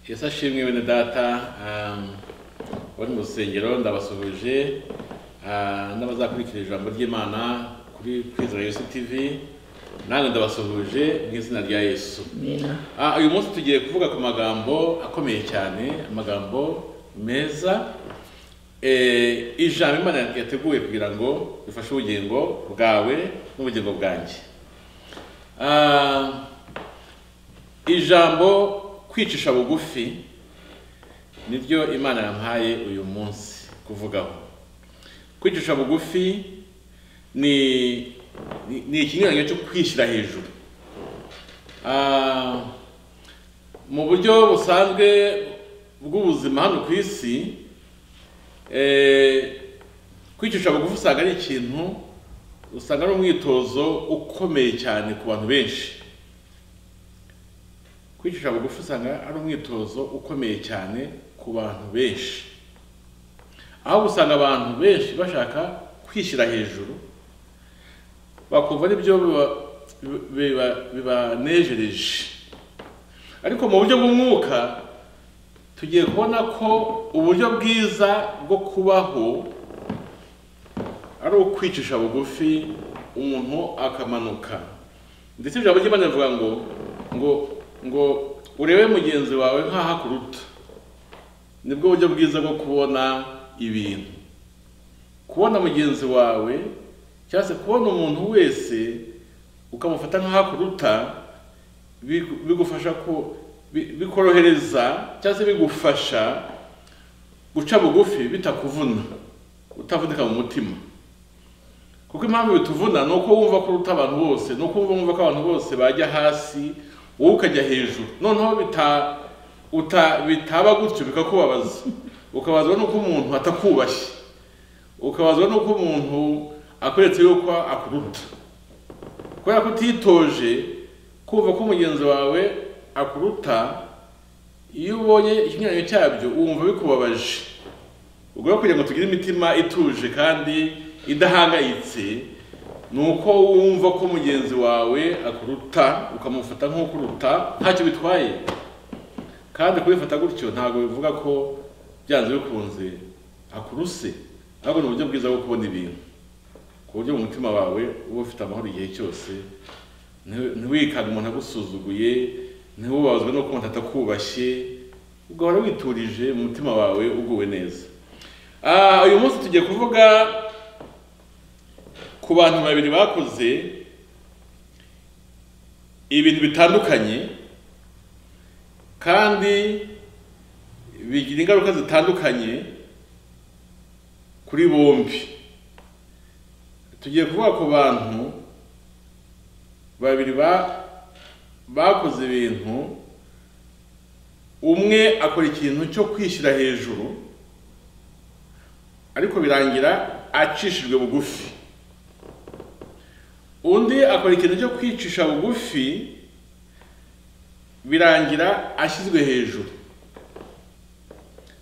yesu ashimwe bene data um, bari mu rusengero ndabasuhuje uh, n'abazakurikira ijambo ry'imana kuri kwizera yesu tv nange ndabasuhuje mu izina rya yesu Amina. Ah, uyu munsi tugiye kuvuga ku magambo akomeye cyane amagambo meza Eh, ijambo imana yateguye kugira ngo rifashe ubugingo bwawe n'ubugingo bwanjye Ah, ijambo kwicisha bugufi niryo imana yampaye uyu munsi kuvugaho kwicisha bugufi ni ni- ni ikinyuranyo cyo kwishyira hejuru Ah, mu buryo busanzwe bw'ubuzima hano ku isi eh, kwicisha bugufi usanga ari ikintu usanga ari umwitozo ukomeye cyane ku bantu benshi kwicisha bugufi usanga ari umwitozo ukomeye cyane ku bantu benshi aho usanga abantu benshi bashaka kwishyira hejuru bakumva aribyo biba- biba- bibanejereje ariko mu buryo bw'umwuka tugiye kubona ko uburyo bwiza bwo kubaho ari ukwicisha bugufi umuntu akamanuka ndetse ijambo ry'imana rivuga ngo ngo ngo urebe mugenzi wawe nk'aho akuruta nibwo buryo bwiza bwo kubona ibintu kubona mugenzi wawe cyangwa se kubona umuntu wese ukamufata nk'aho akuruta bigu- bigufasha ko bi- bikorohereza cyangwa se bigufasha guca bugufi bitakuvuna utavunika mu mutima kuko impamvu bituvuna ni uko wumva ko uruta abantu bose ni uko wumva ko abantu bose bajya hasi wowe ukajya hejuru noneho bita uta bitaba gutyo bikakubabaza ukabazwa n'uko umuntu atakubashye ukabazwa n'uko umuntu akweretse yuko akuruta kubera ko utitoje kumva ko mugenzi wawe akuruta iyo ubonye ikinyuranyo cyabyo wumva bikubabaje ubwo rero kugira ngo tugire imitima ituje kandi idahangayitse ni uko wumva ko mugenzi wawe akuruta ukamufata nk'ukuruta ntacyo bitwaye kandi kubifata gutyo ntabwo bivuga ko byanze bikunze akuruse ahubwo ni uburyo bwiza bwo kubona ibintu ku buryo mu mutima wawe uba ufite amahoro igihe cyose nti- ntiwikange umuntu agusuzuguye ntiwubabazwe n'uko umuntu atakubashye ugahora witurije mu mutima wawe uguwe neza Ah, uyu munsi tugiye kuvuga ku bantu babiri bakoze ibintu bitandukanye kandi bigira ingaruka zitandukanye kuri bombi tugiye kuvuga ku bantu babiri ba- bakoze ibintu umwe akora ikintu cyo kwishyira hejuru ariko birangira acishijwe bugufi undi akora ikintu cyo kwicisha bugufi birangira ashyizwe hejuru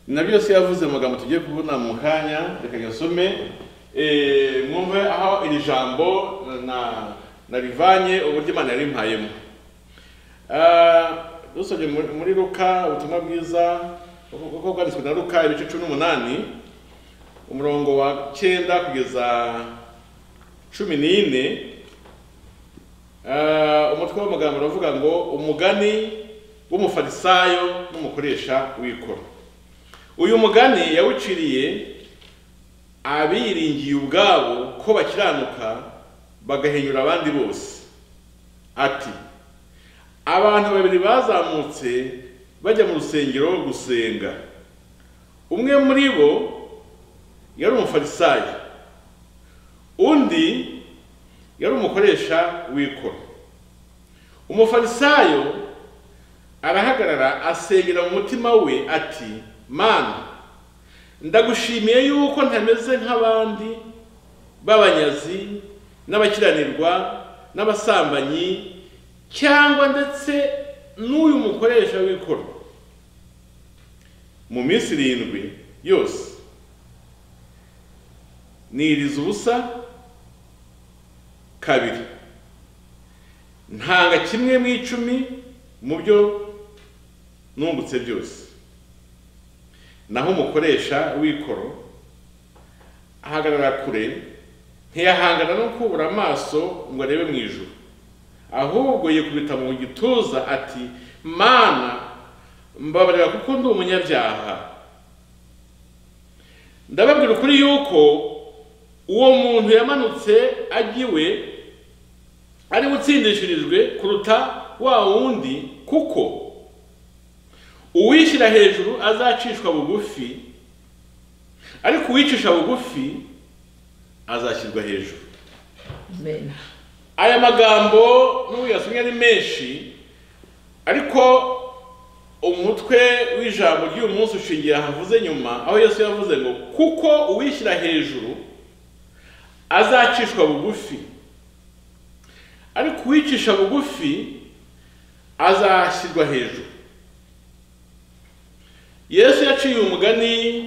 na byose yavuze mu magambo tugiye kubona mu kanya reka gasome Eh, mwumve aho iri jambo na narivanye uburyo imana yarimpayemo Ah, dusabye muri muri luka ubutumwa bwiza kuko bwanditswe na luka ibice cumi n'umunani umurongo wa cyenda kugeza cumi n'ine Ah, umutwe w'amagambo uravuga ngo umugani w'umufarisayo n'umukoresha w'ikoro uyu mugani yawuciriye abiringiye ubwabo ko bakiranuka bagahinyura abandi bose ati abantu babiri bazamutse bajya mu rusengero gusenga umwe muri bo yari umufarisayo undi yari umukoresha w'ikoro umufarisayo arahagarara asengera mu mutima we ati mana ndagushimiye yuko ntameze nk'abandi b'abanyazi n'abakiranirwa n'abasambanyi cyangwa ndetse n'uyu mukoresha w'ikoro mu minsi irindwi yose niriza ubusa kabiri ntanga kimwe mu icumi mu byo nungutse byose naho umukoresha w'ikoro ahagarara kure ntiyahangana no kubura amaso ngo arebe mu ijuru ahubwo yikubita mu gituza ati mana mbabarira kuko ndi umunyabyaha ndababwira ukuri yuko uwo muntu yamanutse agiwe ari utsindishirijwe kuruta wa wundi kuko uwishyira hejuru azacishwa bugufi ariko uwicisha bugufi azashyirwa hejuru Amen. aya magambo n'ubu yasomye ari menshi ariko umutwe w'ijambo ry'uyu munsi ushingiye ahavuze nyuma aho yesu yavuze ngo kuko uwishyira hejuru azacishwa bugufi ariko uwicisha bugufi azashyirwa hejuru yesu yaciye umugani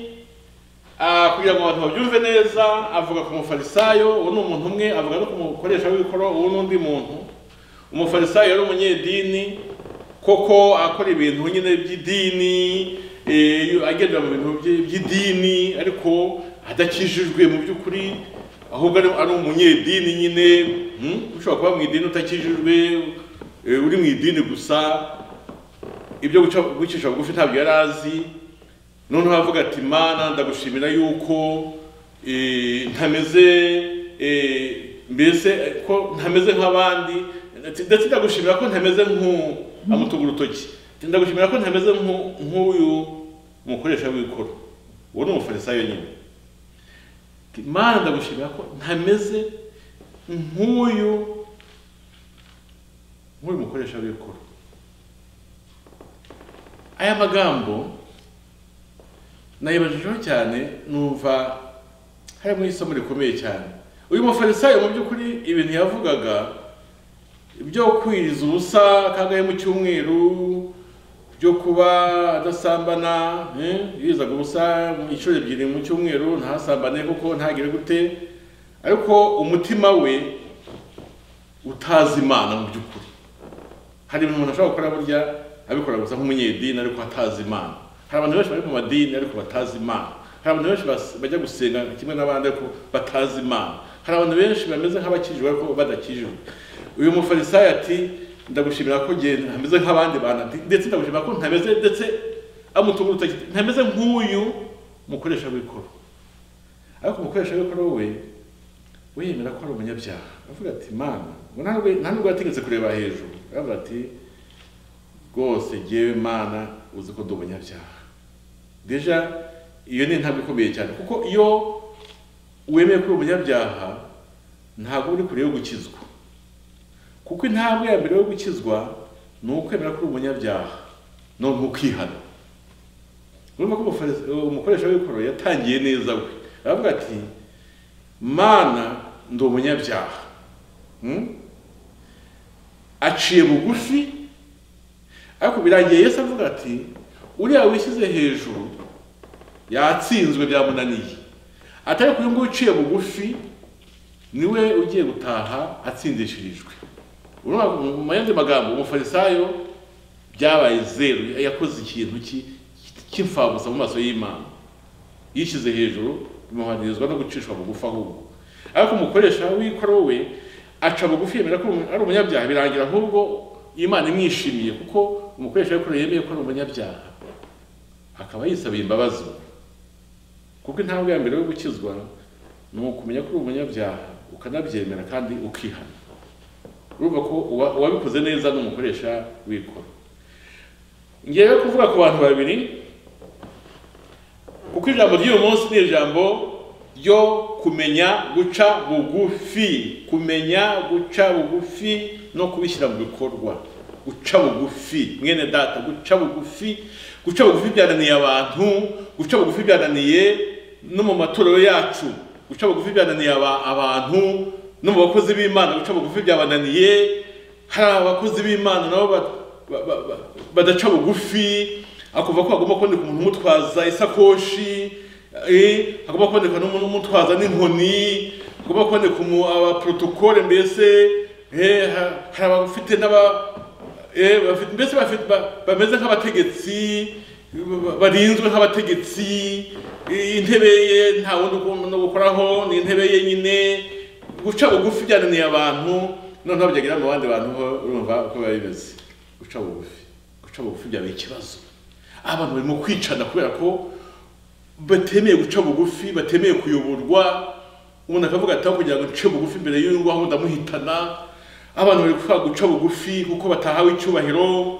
ah, kugira ngo abantu babyumve neza avuga ku mufarisayo uwo ni umuntu umwe avuga no ku mukoresha w'ikoro uwo ni undi muntu umufarisayo yari umunyedini koko akora ibintu nyine by'idini eh, agendera mu bintu bye- by'idini ariko adakijijwe mu by'ukuri ahubwo ari ari umunyedini nyine hmm? ushobora kuba mu idini utakijijwe eh, uri mu idini gusa ibyo guca gucisha bugufi ntabyo yari azi noneho avuga ati mana ndagushimira yuko eh, ntameze eh, mbese eh, ko ntameze nk'abandi Ati, ndetse ndagushimira ko ntameze nk'u amutuga urutoki Ati, ndagushimira ko ntameze nk'u- nk'uyu mukoresha w'ikoro uwo ni umufarisayo nyine Ati, mana ndagushimira ko ntameze nk'uyu nk'uyu mukoresha w'ikoro aya magambo nayibajijeho cyane numva harimo isomo rikomeye cyane uyu mufarisayo mu by'ukuri ibintu yavugaga byo kwiriza ubusa kangahe mu cyumweru byo kuba adasambana eh, yirizaga ubusa inshuro ebyiri mu cyumweru ntasambane kuko ntagire gute ariko umutima we utazi imana mu by'ukuri hari ibintu umuntu ashobora gukora burya abikora gusa nk'umunyedini ariko atazi imana hari abantu benshi bari mu madini ariko batazi imana hari abantu benshi bas- bajya gusenga kimwe n'abandi ariko batazi imana hari abantu benshi bameze nk'abakijijwe ariko badakijijwe uyu mufarisayo ati ndagushimira ko nge ntameze nk'abandi bantu ati, ndetse ndagushimira ko ntameze ndetse amutunga urutoki ntameze nk'uyu mukoresha w'ikoro ariko umukoresha w'ikoro we we yemera ko ari umunyabyaha avuga ati mana ngo nta nubwo- nta nubwo yategetse kureba hejuru aravuga ati rwose ngewe mana uzi ko ndi umunyabyaha deja iyo ni intambwe ikomeye cyane kuko iyo wemeye kuri umunyabyaha ntabwo uri kure yo gukizwa kuko intambwe ya mbere yo gukizwa ni ukwemera kuri umunyabyaha no ni ukwihana urumva ko umufarisi- umukoresha w'ikoro yatangiye neza we aravuga ati mana ndi umunyabyaha Hmm? aciye bugufi ariko birangiye yesu avuga ati uriya wishyize hejuru yatsinzwe byamunaniye atari uyu nguyu uciye bugufi niwe ugiye gutaha atsindishirijwe Urumva mu- mu yandi magambo umufarisayo byabaye zeru yakoze ikintu ki- cy'imfabusa mu maso y'imana yishyize hejuru bimuhanirizwa no gucishwa bugufi ahubwo ariko umukoresha w'ikoro we aca bugufi yemera ko ari umunyabyaha birangira ahubwo imana imwishimiye kuko umukoresha w'ikoro yemeye ko ari umunyabyaha akaba yisabiye imbabazi kuko intambwe ya mbere yo gukizwa ni ukumenya ko uri umunyabyaha ukanabyemera kandi ukihana urumva ko uwa- uwabikoze neza ni umukoresha w'ikoro ngewe kuvuga ku bantu babiri kuko ijambo ry'uyu munsi ni ijambo ryo kumenya guca bugufi kumenya guca bugufi no kubishyira mu bikorwa guca bugufi mwene data guca bugufi guca bugufi byananiye abantu guca bugufi byananiye no mu matorero yacu guca bugufi byananiye aba- abantu no mu bakozi b'imana guca bugufi byabananiye hari abakozi b'imana nabo ba- ba- ba- ba- badaca bugufi akuvuga ko hagomba kuboneka umuntu umutwaza isakoshi eh, hagomba kuboneka n'umuntu umutwaza n'inkoni hagomba kuboneka umu- abaprotokole mbese eh, ha- hari abafite n'aba eh, bafite mbese bafite ba- bameze nk'abategetsi ba- barinzwe nk'abategetsi eh, intebe ye nta wundi ugomba no gukoraho ni intebe ye nyine guca bugufi byananiye abantu noneho byagera mu bandi bantu ho urumva uko biba bimeze guca bugufi guca bugufi byaba ikibazo aho abantu barimo kwicana kubera ko batemeye guca bugufi batemeye kuyoborwa umuntu akavuga ati aho kugira ngo nce bugufi imbere y'uyu aho ndamuhitana abantu bari kuvuga guca bugufi kuko batahawe icyubahiro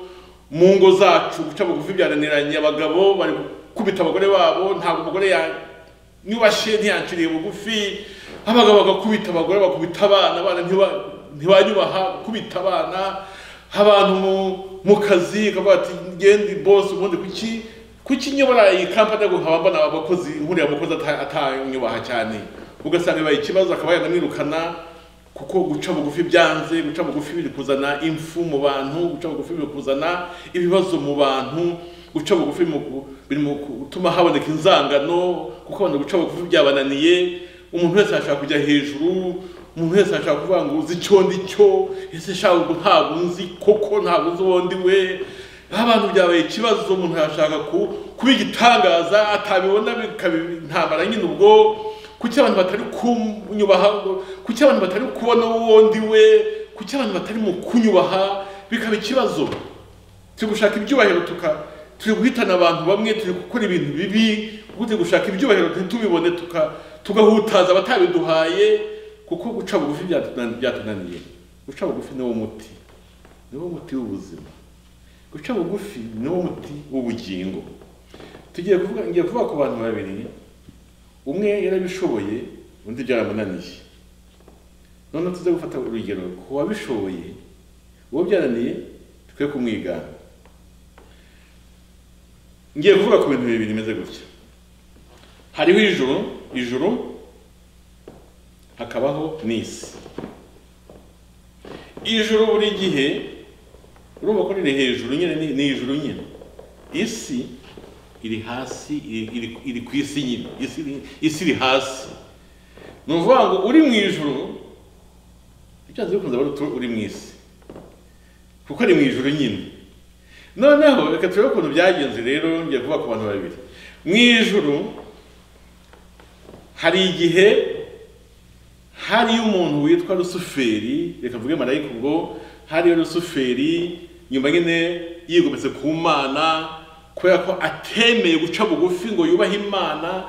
mu ngo zacu guca bugufi byaraniranye abagabo bari gukubita abagore babo ntabwo umugore yanyubashye ntiyanciriye bugufi abagabo bagakubita abagore bakubita abana abana ntiba- ntibanyubaha gukubita abana abantu mu- mu kazi bakavuga ati genda bosi ubundi kuki kuki nyobora iyi kampani agomba mbona abakozi ihurira abakozi ata- atanyubaha cyane ugasanga bibaye ikibazo akaba yanamwirukana kuko guca bugufi byanze guca bugufi biri kuzana impfu mu bantu guca bugufi biri kuzana ibibazo mu bantu guca bugufi mu ku- biri mu gutuma haboneka inzangano kuko abantu guca bugufi byabananiye umuntu wese ashaka kujya hejuru umuntu wese ashaka kuvuga ngo uzi icyo ndi cyo ese shaka ngo ntabwo unzi koko ntabwo uzi uwo ndi we aho abantu byabaye ikibazo umuntu yashaka ku- kuba igitangaza atabibona bikaba intambara nyine ubwo kuki abantu batari kunyubaha kuki abantu batari kubona uwo ndi we kuki abantu batari mu kunyubaha bikaba ikibazo turi gushaka ibyubahiro tuka turi guhitana abantu bamwe turi gukora ibintu bibi ubwo turi gushaka ibyubahiro ntitubibone tuka tugahutaza abatabiduhaye kuko guca bugufi byatuna- byatunaniye guca bugufi niwo muti niwo muti w'ubuzima guca bugufi niwo muti w'ubugingo tugiye kuvuga ngiye kuvuga ku bantu babiri umwe yarabishoboye undi byaramunaniye noneho tuze gufata urugero ku wabishoboye uwo byarananiye twe kumwigana ngiye kuvuga ku bintu bibiri bimeze gutya hariho ijuru ijuru hakabaho n'isi ijuru buri gihe urumva ko riri hejuru nyine ni- ni ijuru nyine isi iri hasi iri- iri- iri ku isi nyine isi iri- isi iri hasi ni ukuvuga ngo uri mu ijuru icyanze bikunze bari uri mu isi kuko ari mu ijuru nyine noneho reka turebe ukuntu byagenze rero ngiye kuvuga ku bantu babiri mu ijuru hari igihe hariyo umuntu witwa rusuferi reka mvuge marayika ubwo hariyo rusuferi nyuma nyine yigometse ku mana kubera ko atemeye guca bugufi ngo yubahe imana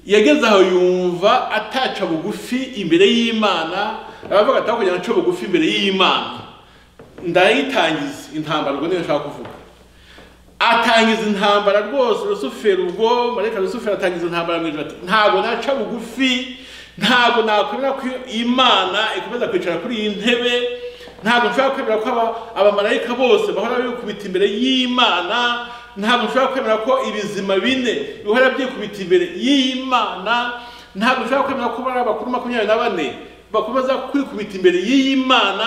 yageze aho yumva ataca bugufi imbere y'imana aravuga ati aho kugira ngo nce bugufi imbere y'imana ndayitangiza intambara ubwo niyo nshaka kuvuga atangiza intambara rwose rusuferi ubwo marayika rusuferi atangiza intambara mu ijoro ati ntabwo naca bugufi ntabwo nakwemera ko imana ikomeza kwicara kuri iyi ntebe ntabwo nshobora kwemera ko aba- abamarayika bose bahora bikubita imbere y'imana ntabwo nshobora kwemera ko ibizima bine bihora byikubita imbere y'imana ntabwo nshobora kwemera ko bari abakuru makumyabiri na bane bakomeza kwikubita imbere y'imana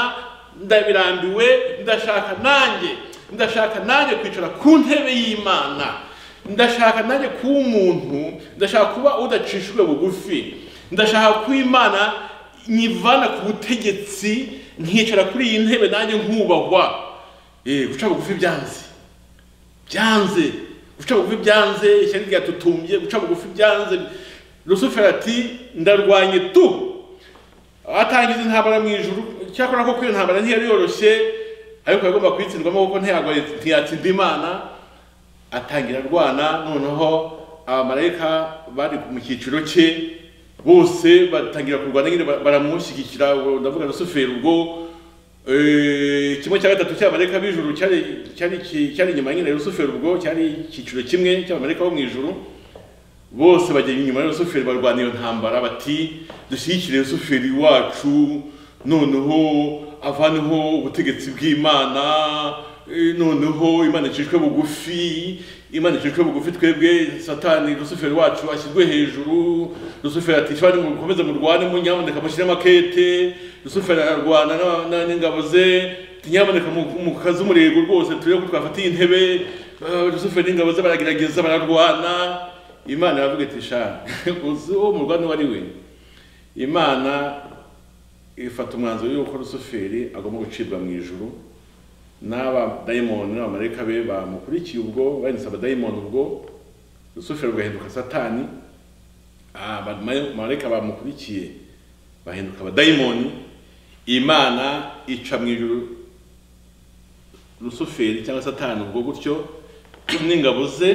ndabirambiwe ndashaka nanjye ndashaka nanjye kwicara ku ntebe y'imana ndashaka nanjye kuba umuntu ndashaka kuba udacishijwe bugufi ndashaka ko imana nyivana ku butegetsi nkicara kuri iyi ntebe nanjye nkubahwa Eh, guca bugufi byanze byanze guca bugufi byanze ishyari ryatutumbye guca bugufi byanze rusufero ati ndarwanye tu atangiza intambara mu ijuru cyakora ko kwiyo ntambara ntiyari yoroshye ariko yagomba kuyitsindwamo kuko ntiyago- ntiyatsinda imana atangira arwana noneho abamarayika bari mu cyiciro cye bose batangira kurwana nyine ba- baramushyigikira ubwo ndavuga rusuferi ubwo eh, kimwe cya gatatu cy'abamarayika b'ijuru cyari cyari ki- cyari inyuma nyine ya rusuferi ubwo cyari icyiciro kimwe cy'abamarayika bo mu ijuru bose bajya inyuma ya rusuferi barwana iyo ntambara bati dushyigikire rusuferi wacu noneho avaneho ubutegetsi bw'imana eh, noneho imana icishwe bugufi imana icishwe bugufi twebwe satani rusuferi wacu ashyirwe hejuru rusuferi ati shobora mukomeze murwane mu nyamuneka mushyiremo akete rusuferi ararwana na- na- n'ingabo ze ati nyamuneka mu- mu kazi umurego rwose turebe ko twafata iyi ntebe Eh, rusuferi n'ingabo ze baragerageza bararwana imana iravuga iti shana uzi uwo murwana uwo ari we imana ifata umwanzuro y'uko rusuferi agomba gucibwa mu ijuru n'abadayimoni n'abamarayika be bamukurikiye ubwo bahinduka abadayimoni ubwo rusufero rugahinduka satani abamarayika bamukurikiye bahinduka abadayimoni imana ica mu ijuru rusuferi cyangwa satani ubwo gutyo n'ingabo ze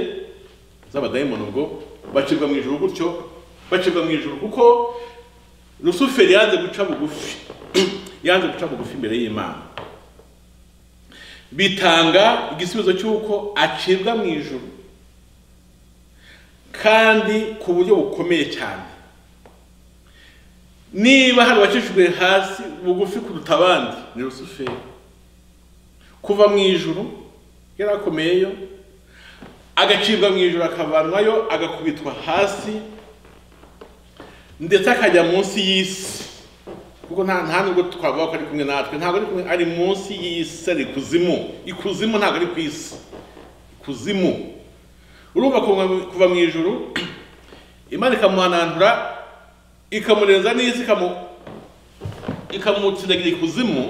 z'abadayimoni ubwo bacibwa mu ijuru gutyo bacibwa mu ijuru kuko rusuferi yanze guca bugufi yanze guca bugufi imbere y'imana bitanga igisubizo cy'uko acibwa mu ijuru kandi ku buryo bukomeye cyane niba hari abacishijwe hasi bugufi kuruta abandi ni rusuferi kuva mu ijuru yari akomeyeyo agacibwa mu ijuru akavanwayo agakubitwa hasi ndetse akajya munsi y'isi kuko nta nta nubwo twavuga ko ari kumwe natwe ntabwo ari kumwe ari munsi y'isi ari ikuzimu ikuzimu ntabwo ari ku isi ikuzimu urumva kuva mu ijuru imana ikamuhanantura ikamureza n'isi ikamutsindagira ikuzimu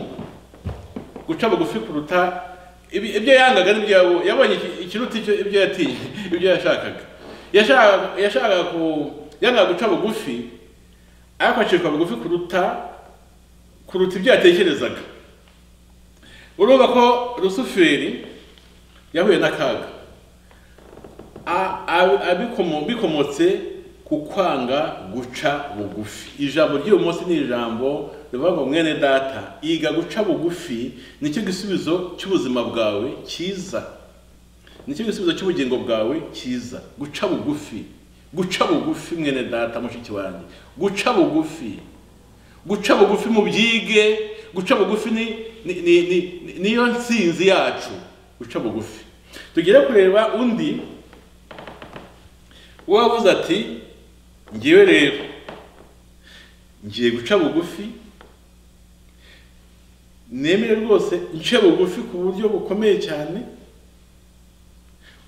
guca bugufi kuruta ibyo yangaga n'ibyo yabonye ikiruta ibyo yatinye ibyo yashakaga yashakaga ku yanga guca bugufi ariko acikwa bugufi kuruta kuruta ibyo yatekerezaga urumva ko rusuferi yahuye n'akaga bikomotse ku kwanga guca bugufi ijambo ry'uyu munsi ni ijambo rivuga ngo mwene data yiga guca bugufi nicyo gisubizo cy'ubuzima bwawe cyiza nicyo gisubizo cy'ubugingo bwawe cyiza guca bugufi guca bugufi mwene data mushiki wanjye guca bugufi guca bugufi mu byige guca bugufi niyo nsinzi yacu guca bugufi tugere kureba undi wavuze ati ngewe rero ngiye guca bugufi nemere rwose nce bugufi ku buryo bukomeye cyane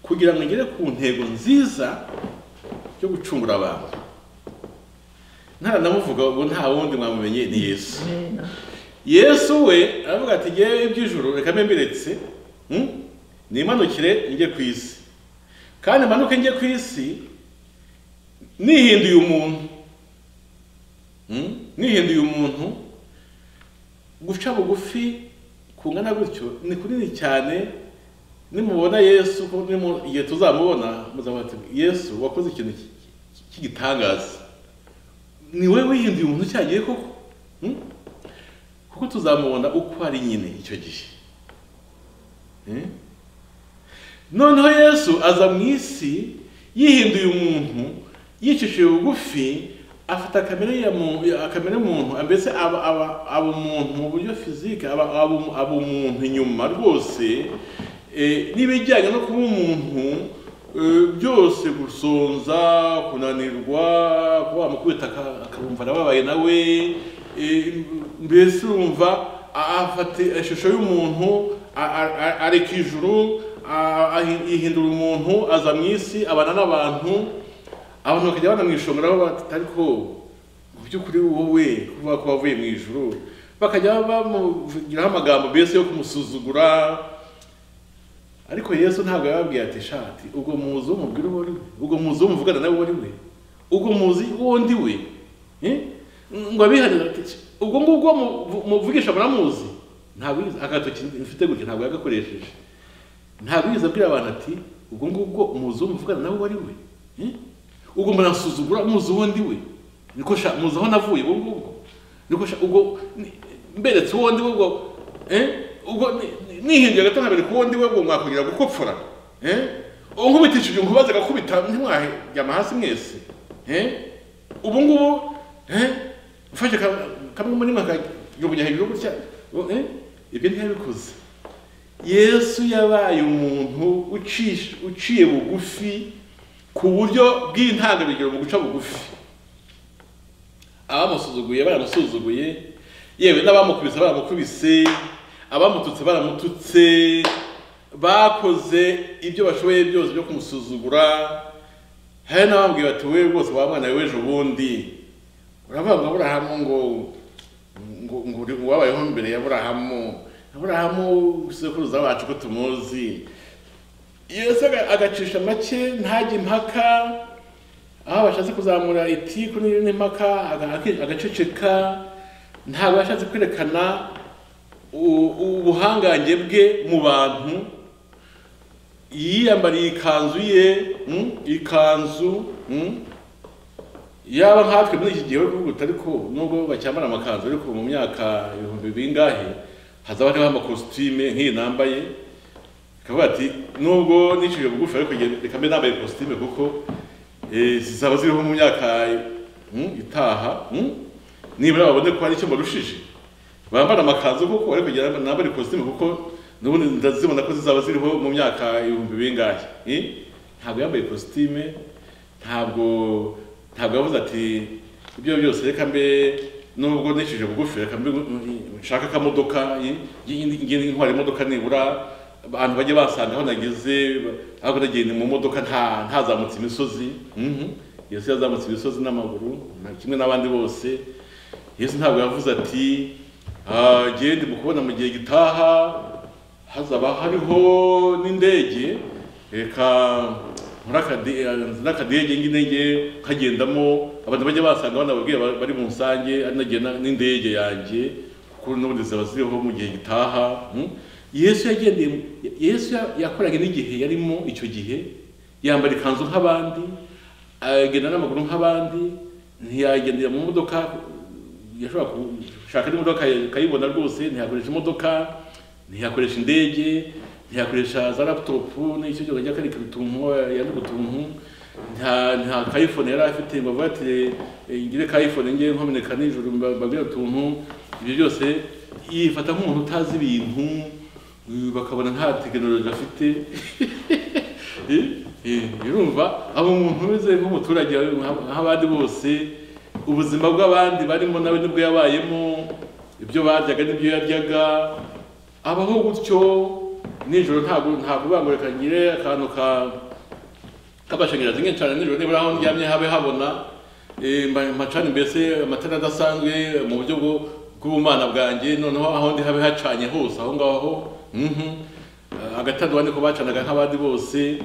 kugira ngo ngere ku ntego nziza yo gucungura abantu ntaranamuvuga ngo nta wundi mwamumenye ni yesu yesu we aravuga ati ngewe iby'ijoro reka mbembiretse nimanukire njye ku isi kandi manuke njye ku isi nihinduye umuntu nihinduye umuntu guca bugufi kungana gutyo ni kunini cyane nimubona yesu igihe tuzamubona ati yesu wakoze ikintu cy'igitangaza ni we wihinduye umuntu cyagiye koko kuko tuzamubona uko ari nyine icyo gihe noneho yesu aza mu isi yihinduye umuntu yicishije bugufi afite akamere y'umuntu mbese aba umuntu mu buryo fizike aba umuntu inyuma rwose n'ibijyanye no kuba umuntu byose gusonza kunanirwa kuba wamukubita akabumva arababaye nawe mbese urumva afata ishusho y'umuntu areka ijuru ahindura umuntu aza mu isi abana n'abantu abantu bakajya bana mu ishongora aho batari ko mu by'ukuri wowe kuvuga ko wavuye mu ijuru bakajya bamugiraho amagambo mbese yo kumusuzugura ariko yesu ntabwo yababwiye ati shati ubwo muzi umubwira uwo ari we ubwo muzi umuvugana nawe uwo ari we ubwo muzi uwo ndi we ngo abihanira ati ubwo ngubwo muvugisha muramuzi ntabwo agatoki mfite gutya ntabwo yagakoresheje ntabwo yigeze abwira abantu ati ubwo ngubwo muzi uwo muvugana nawe uwo ari we ubwo murasuzugura muzi uwo ndi we niko sha muzi aho navuye ubwo ngubwo niko sha ubwo mberetse uwo ndi we ubwo ubwo nihinduye gato ntabere ku wo ndi we ubwo mwakongera gukopfora uwo nkubitishije nkubaze agakubita ntimwajyama hasi mwese ubu ngubu mfashe kamwe muri mwe akajugunya hejuru gutya ibyo ntiyabikoze yesu yabaye umuntu uciye bugufi ku buryo bw'intangarugero mu guca bugufi abamusuzuguye baramusuzuguye yewe n'abamukubise baramukubise abamututse baramututse bakoze ibyo bashoboye byose byo kumusuzugura hari n'abambwiye bati we rwose wa mwana w'ejo bundi uravuga ngo aburahamu ngo ngo wabayeho mbere ya burahamu aburahamu sekuruza wacu ko tumuzi iyo se agacisha make ntajye impaka aho bashatse kuzamura itiku n'indi impaka agaceceka ntabwo yashatse kwerekana u- ubuhangange bwe mu bantu yiyambariye ikanzu ye mm, ikanzu mm, yaba nkatwe muri iki gihe gihugu ariko nubwo bacyambara amakanzu ariko mu myaka ibihumbi bingahe hazaba hariho amakositime nk'iyi nambaye bakavuga ati nubwo nicishije bugufi ariko nge- reka mbe nambaye kositime kuko eh, zizaba ziriho mu myaka mm, itaha mm, nibura babone ko hari icyo barushije bambara amakanzu kuko ariko nge nambara ikositime kuko nubundi ndazibona ko zizaba ziriho mu myaka ibihumbi bingahe eh? ntabwo yambaye kositime ntabwo ntabwo yavuze ati ibyo byose reka mbe nubwo nicishije bugufi reka mbe nshaka akamodoka ngende ntwara imodoka nibura abantu bajye basanga aho nageze ariko nagenda mu modoka nta ntazamutse imisozi Mhm. yesu yazamutse imisozi n'amaguru na kimwe n'abandi bose yesu ntabwo yavuze ati "Ah, gende mu kubona mu gihe gitaha hazaba hariho n'indege reka nkore akadi- nzane akadege ng'indege kagendamo abantu bajya basanga banababwira ba- bari mu nsange ari nagiye na- n'indege yanjye kuko n'ubundi ziba ziriho mu gihe gitaha Mm? yesu yagendeye mu- yesu ya- yakoranye n'igihe yarimo icyo gihe yambara ikanzu nk'abandi agenda n'amaguru nk'abandi ntiyagendera mu modoka yashobora gushaka n'imodoka akayibona rwose ntiyakoresha imodoka ntiyakoresha indege ntiyakoresha za laputopu n'icyo cyose ajya karika utuntu yandi utuntu nta nta kayifone yari afite ngo avuga ati "Eh, ngire kayifone nge nkomeneka nijoro mba- mbabwire utuntu ibyo byose yifata nk'umuntu utazi ibintu eh, bakabona nta tekinoloji afite Eh, eh, urumva aba umuntu umeze nk'umuturage nka- nk'abandi bose ubuzima bw'abandi barimo nawe nibwo yabayemo ibyo baryaga n'ibyo yaryaga abaho gutyo nijoro ntabwo ntabwo bangorekankire akantu ka k'amashanyarazi nk'incana nijoro nibura aho ndyamye habe habona eh, mba- macana mbese amatara adasanzwe mu buryo bwo- bw'ubumana bwanjye noneho aho ndi habe hacanye hose aho ngaho mhm. Eh, agatandukanye ko bacanaga nk'abandi bose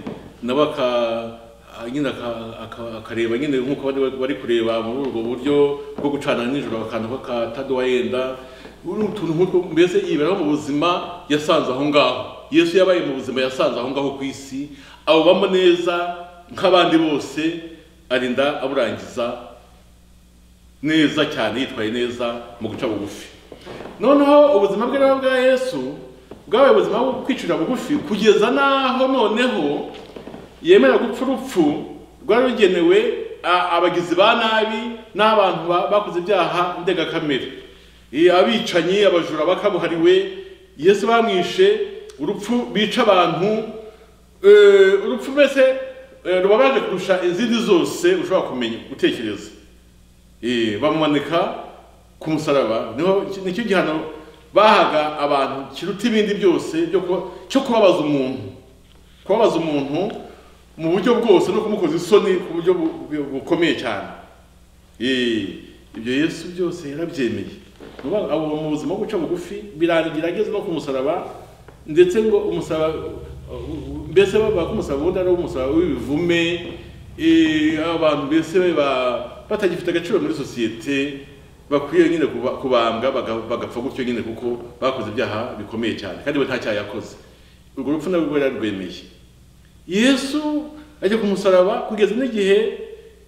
nabo aka- ah, nyine aka- aka- akareba nyine nk'uko bari- bari kureba muri ubwo buryo bwo gucana nijoro akantu k'akatadowa yenda uru utuntu nk'utwo mbese yiberaho mu buzima yasanze aho ngaho yesu yabaye mu buzima yasanze aho ngaho ku isi abubamo neza nk'abandi bose arinda aburangiza neza cyane yitwaye neza mu guca bugufi noneho ubuzima bwe rero bwa yesu bwabaye ubuzima bwo kwicira bugufi kugeza n'aho noneho yemera gupfa urupfu rwari rugenewe a- abagizi ba nabi n'abantu ba- bakoze ibyaha ndengakamere Eh, abicanyi abajura bakabuhariwe yesu bamwishe urupfu bica abantu eh, urupfu mbese eh, rubabaje kurusha izindi zose ushobora kumenya gutekereza Eh, bamumanika ku musaraba niho nicyo gihano bahaga abantu kiruta ibindi byose byo kuba- cyo kubabaza umuntu kubabaza umuntu mu buryo bwose no kumukoza isoni ku buryo bu- bu- bukomeye cyane Eh, ibyo yesu byose yarabyemeye Nuba- abo mu buzima bwo guca bugufi birangira ageze no ku musaraba ndetse ngo umusaraba uh, mbese bavuga ko umusaraba ubundi ari umusaraba w'ibivume eh, abantu mbese ba- batagifite agaciro muri sosiyete bakwiye nyine kuba- kubambwa baga- bagapfa gutyo nyine kuko bakoze ibyaha bikomeye cyane kandi we nta cyaha yakoze urwo rupfu narwo rwari yararwemeye yesu ajya ku musaraba kugeza n'igihe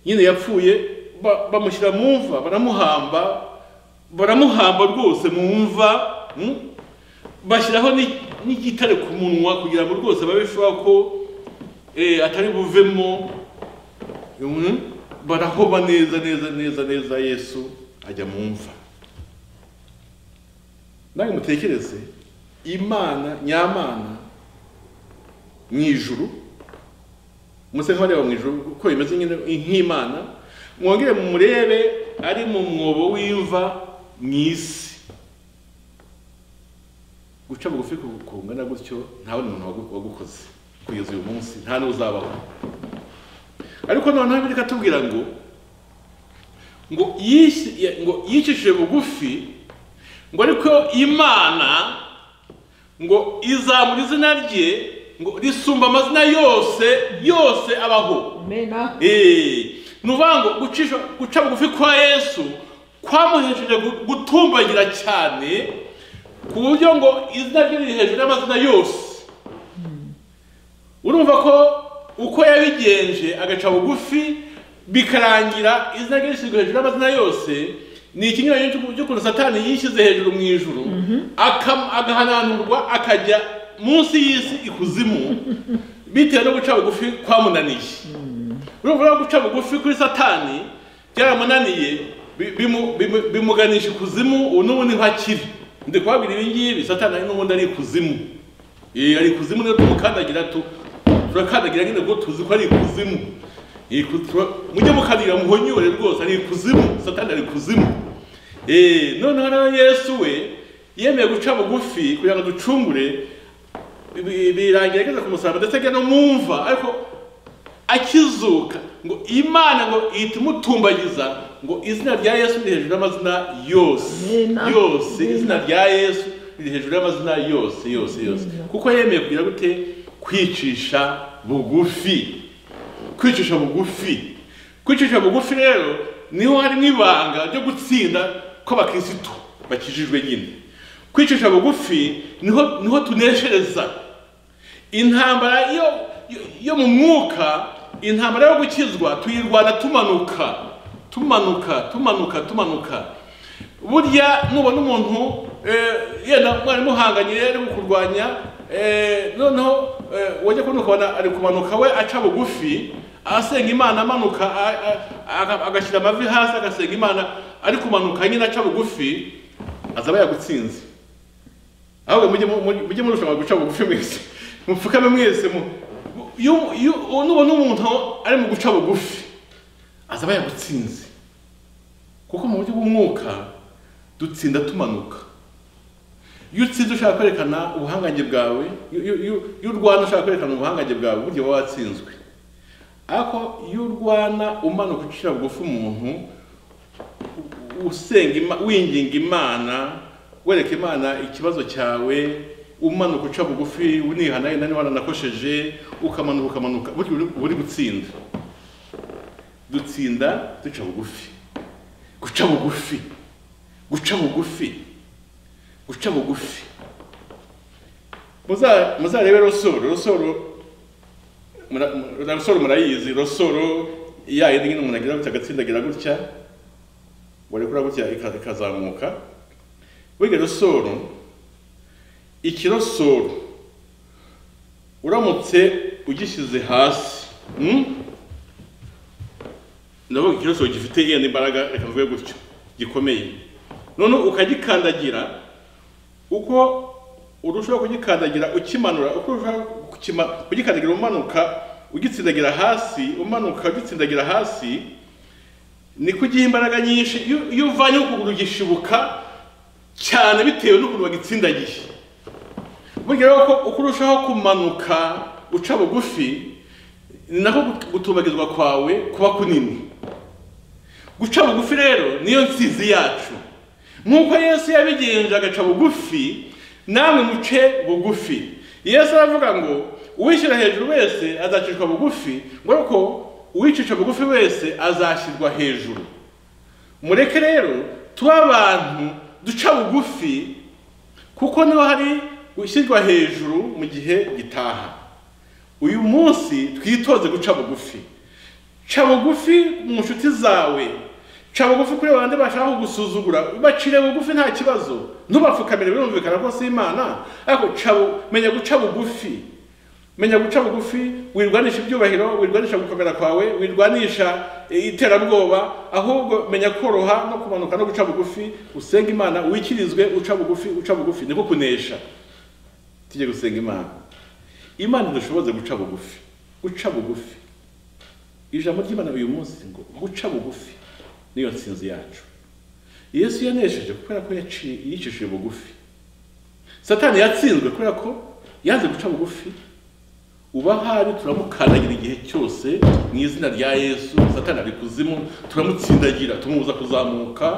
nyine yapfuye ba- bamushyira mu mva baramuhamba baramuhamba rwose mu mva mm? bashyiraho ni- n'igitare ku munwa kugira ngo rwose babe shuwa ko eh, atari buvemo mm? barahoba neza neza neza neza yesu ajya mu mva nawe mutekereze imana nyamana mu ijuru muse nk'abareba mu ijuru uko bimeze nyine nk'imana mwongere mumurebe ari mu mwobo w'imva mu isi guca bugufi ku- kungana gutyo nta wundi muntu wagu- wagukoze kugeza uyu munsi nta n'uzabaho ariko noneho bireka tubwira ngo ngo yisi- ya- ngo yicishije bugufi ngo ariko imana ngo izamura izina rye ngo risumba amazina yose yose abaho Amena. Eh, ni ukuvuga ngo gucisha guca bugufi kwa yesu kwamuhesheje gu- gutumbagira cyane ku buryo ngo izina rye riri hejuru y'amazina yose urumva ko uko yabigenje agaca bugufi bikarangira izina rye rishyizwe hejuru y'amazina yose ni ikinyuranyo cy'uku- cy'ukuntu satani yishyize hejuru mu ijuru akam- agahananurwa akajya munsi y'isi ikuzimu bitewe no guca bugufi kwamunaniye urumva ko guca bugufi kuri satani byaramunaniye bi- bimu- bimu- bimuganisha ikuzimu ubu n'ubundi ntakiri ndi kubabwira ibi ngibi satani ari n'ubundi ari ikuzimu Eh, ari ikuzimu niyo tumukandagira tu turakandagira nyine ngo tuzi ko ari ikuzimu Eh, ku- tura- mujye mukandira muhonyore rwose ari ikuzimu satani ari ikuzimu Eh, noneho rero yesu we yemeye guca bugufi kugira ngo ducungure bi- birangira ageze ku musaraba ndetse ajya no mu mva ariko akizuka ngo imana ngo ihita imutumbagiza ngo izina rya yesu riri hejuru y'amazina yose Amen. yose Amen. izina rya yesu riri hejuru y'amazina yose yose yose kuko yemeye kugira gute kwicisha bugufi kwicisha bugufi kwicisha bugufi rero niho harimo ibanga ryo gutsinda kw'abakirisitu bakijijwe nyine kwicisha bugufi niho niho tuneshereza intambara yo yo- yo mu mwuka intambara yo gukizwa tuyirwana tumanuka tumanuka tumanuka tumanuka burya nubona umuntu eh, yenda mwari muhanganye rero kurwanya eh, noneho eh, wajya kubona ukabona ari kumanuka we aca bugufi asenga imana amanuka a- a- aga- agashyira amavi hasi agasenga imana ari kumanuka nyine aca bugufi azaba yagutsinze ahubwo mujye mu- mu- mujye murushanwa guca bugufi mwese mupfukame mwese mu- iyo- iyo- nubona umuntu ari mu guca bugufi azaba yagutsinze kuko mu buryo bw'umwuka dutsinda tumanuka iyo utsinze ushaka kwerekana ubuhangange bwawe iyo- iyo iyo- iyo urwana ushaka kwerekana ubuhangange bwawe burya uba watsinzwe ariko iyo urwana umanuka ucira bugufi umuntu usenga Ima- winginga imana wereka imana ikibazo cyawe umanuka uca bugufi unihana yenda niba nanakosheje ukamanuka ukamanuka burya uri- uba uri gutsinda dutsinda duca bugufi guca bugufi guca bugufi guca bugufi Muza- muzarebe rosoro rosoro mura- mura- rosoro murayizi rosoro ya yindi nyine umuntu agira gutya agatsindagira gutya warekura gutya ika- ikazamuka burya rosoro ikirosoro uramutse ugishyize hasi mm? ndavuga ikirosoro gifite yenda imbaraga reka mvuge gutyo gikomeye none ukagikandagira uko urushaho kugikandagira ukimanura uko urushaho kukima- kugikandagira umanuka ugitsindagira hasi umanuka ugitsindagira hasi niko ugiha imbaraga nyinshi iyo- iyo uvanye ukuguru gishibuka cyane bitewe n'ukuntu wagitsindagiye burya rero ko uko urushaho kumanuka uca bugufi ni nako gut- gutumbagizwa kwawe kuba kunini guca bugufi rero niyo nsizi yacu nk'uko yesu yabigenje agaca bugufi namwe muce bugufi yesu aravuga ngo uwishyira hejuru wese azacishwa bugufi ngo ariko uwicisha bugufi wese azashyirwa hejuru mureke rero tube abantu duca bugufi kuko niho hari gushyirwa hejuru mu gihe gitaha uyu munsi twitoze guca bugufi ca bugufi mu nshuti zawe ca bugufi kuri bande bashaka kugusuzugura bacire bugufi nta kibazo ntubapfukamire birumvikana ko si imana ariko ca bu- menya guca bugufi menya guca bugufi wirwanisha ibyubahiro wirwanisha gukomera kwawe wirwanisha eh, iterabwoba ahubwo menya koroha no kumanuka no guca bugufi usenga imana wikirizwe uca bugufi uca bugufi niko kunesha tujye gusenga imana imana idushoboze guca bugufi guca bugufi ijambo ry'imana uyu munsi ngo guca bugufi niyo nsinzi yacu yesu yanesheje kubera ko yaciye yicishije bugufi satani yatsinzwe kubera ko yanze guca bugufi uba ahari turamukandagira igihe cyose mu izina rya yesu satani ari kuzimu turamutsindagira tumubuza kuzamuka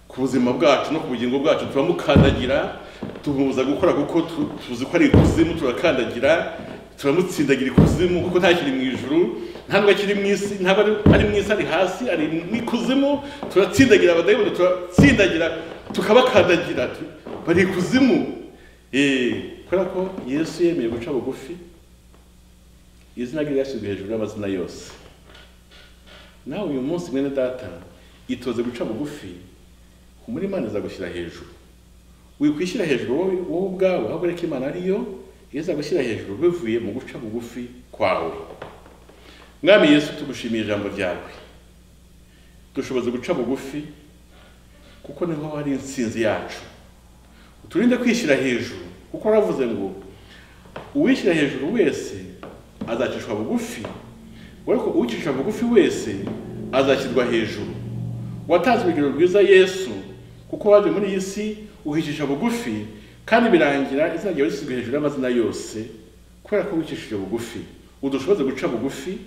ku buzima bwacu no ku bugingo bwacu turamukandagira tumubuza gukora kuko tu- tuzi ko ari ikuzimu turakandagira turamutsindagira ikuzimu kuko nta kiri mu ijuru nta nubwo kiri mu isi ntabwo ari- ari mu isi ari hasi ari mu ikuzimu turatsindagira abadayimoni turatsindagira tukabakandagira tu- bari ikuzimu Eh, kubera ko yesu yemeye guca bugufi izina rye ryashyizwe hejuru y'amazina yose nawe uyu munsi mwene data itoze guca bugufi muri imana izagushyira hejuru wikwishyira hejuru wowe wowe ubwawe aho ureka imana ariyo izagushyira hejuru bivuye mu guca bugufi kwawe mwami yesu tugushimiye ijambo ryawe dushoboza guca bugufi kuko niho hari insinzi yacu uturinde kwishyira hejuru kuko waravuze ngo uwishyira hejuru wese azacishwa bugufi ariko uwicisha bugufi wese azashyirwa hejuru watanze urugero rwiza yesu kuko waje muri iyi si uhicisha bugufi kandi birangira izina ryawe rishyizwe hejuru y'amazina yose kubera ko wicishije bugufi udushoboze guca bugufi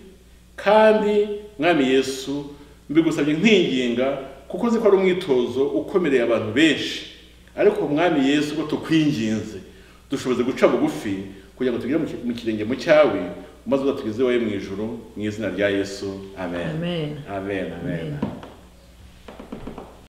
kandi mwami yesu mbigusabye nkwinginga kuko uzi ko ari umwitozo ukomereye abantu benshi ariko mwami yesu ubwo tukwinginze dushoboze guca bugufi kugira ngo tugere mu ki- mu kirenge mu cyawe maze uzatugezeho wowe mu ijuru mu izina rya yesu amen Amen. amen amen, Amen. amen.